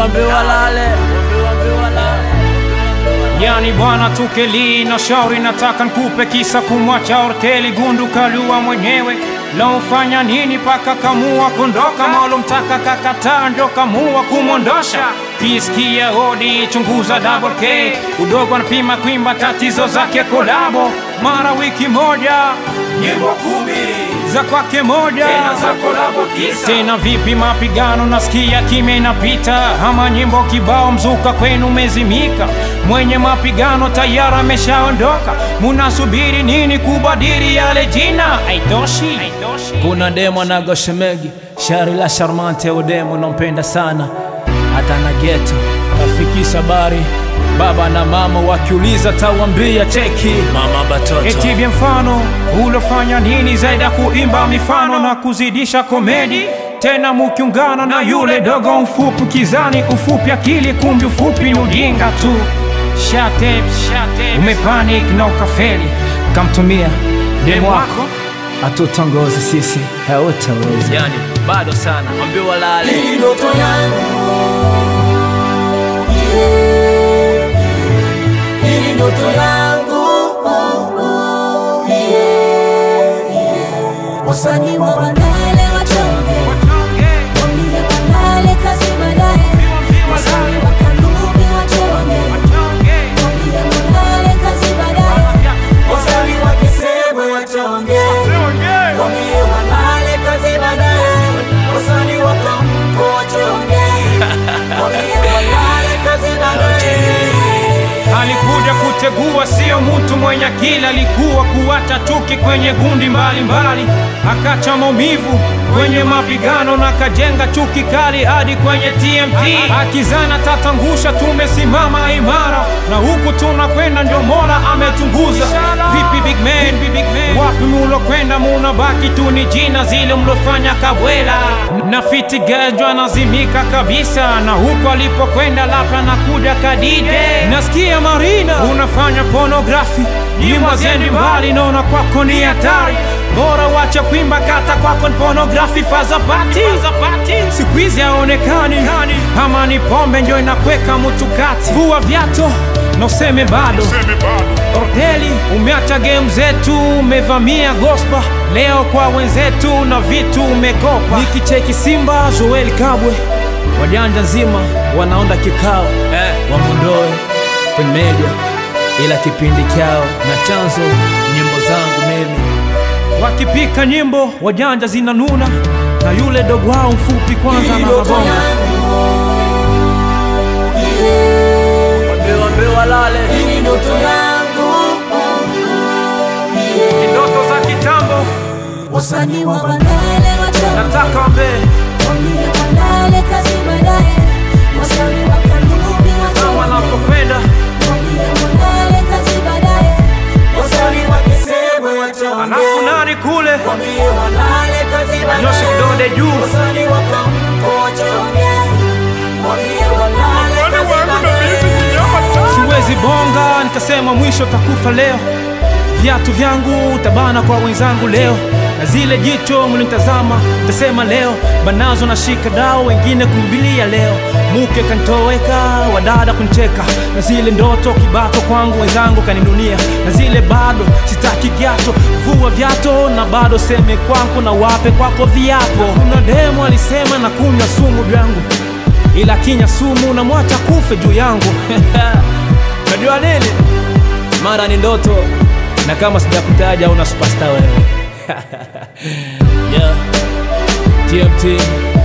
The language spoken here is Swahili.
wambe walale, wambe walale. Yani bwana tukeli na shauri, nataka nkupe kisa kumwacha Orteli Gundu kalua mwenyewe lofanya nini paka kamua kondoka, malomtaka kakataa ndo kamua kumwondosha. Kisikia hodi chunguza double K, udogo anapima kwimba tatizo zake kolabo, mara wiki moja nyimbo kumi za kwake moja tena za kolabo tisa tena vipi mapigano nasikia kimya inapita ama nyimbo kibao mzuka kwenu umezimika mwenye mapigano tayari ameshaondoka munasubiri nini kubadili yale jina haitoshi Kuna demo anago shemegi shari la charmante udemo nampenda sana hata na geto kafikisha habari baba na mama wakiuliza tawambia cheki mama batoto etibye mfano ulofanya nini zaidi ya kuimba mifano na kuzidisha komedi tena mukiungana na yule dogo mfupi kizani ufupi akili kumbi ufupi ni ujinga tu shate umepanic na ukafeli kamtumia demu wako atutongozi sisi hautaweza yani bado sana wambie walale Hii ndoto yangu Hii ndoto yangu Wasanii wa Bandale wachonge, wambie Bandale kazi baadaye. Wasanii wa Kanubi wachonge, wambie Bandale kazi baadaye. Wasanii wakisema wachonge Wambie walale kazi baadaye Wasanii wakamko wachonge Wambie walale kazi baadaye alikuja kutegua, sio mtu mwenye akili, alikuwa kuacha chuki kwenye gundi mbalimbali, akacha maumivu kwenye mapigano na kajenga chuki kali hadi kwenye TMT, akizana tatangusha, tumesimama imara na huku tunakwenda, ndio Mola ametunguza. Vipi big man, wapi mulokwenda? Munabaki tu ni jina zile mlofanya kabwela, na fiti gajwa nazimika kabisa, na huko alipokwenda labda nakuja kadide, nasikia Marina unafanya pornografi, nyimbo zendi mbali, naona kwako ni hatari bora wacha kuimba kata kwako ni pornografi fazapati siku hizi haonekani ama ni pombe njo inakweka mtu kati vua vyato na useme bado Orteli umeacha game zetu umevamia gospa leo kwa wenzetu na vitu umekopa nikicheki Simba Joel Kabwe wajanja nzima wanaonda kikao eh, wamondoe kwenye media ila kipindi kyao na chanzo nyimbo zangu mimi wakipika nyimbo wajanja zinanuna na yule dogo wao mfupi kwanza na mabonga wambie wambie walale Hii ndoto yangu Ni ndoto za kitambo Wasanii wa Bandale wachonge, nataka wambee wambie Bandale kazi baadaye. Wasanii wa Kanubi kama wachonge, wanapokwenda wambie Bandale kazi baadaye. Wasanii wakisema wachonge alafu nani kule Wambie walale kazi nyoshe baadaye kidole juu Wasanii wakamko wachonge Wambie walale kazi baadaye siwezi bonga nikasema mwisho takufa leo viatu vyangu tabana kwa wenzangu leo na zile jicho mlinitazama tasema leo banazo na shika dao wengine kumbilia leo muke kanitoweka wadada kuncheka na zile ndoto kibato kwangu wenzangu kaninunia na zile bado sitaki kiato vua vyato na bado seme kwangu na wape kwako viapo kuna demo alisema na kunywa sumu vyangu ila kinya sumu na mwacha kufe juu yangu najua nini mara ni ndoto na kama sijakutaja una superstar wewe yeah. tmt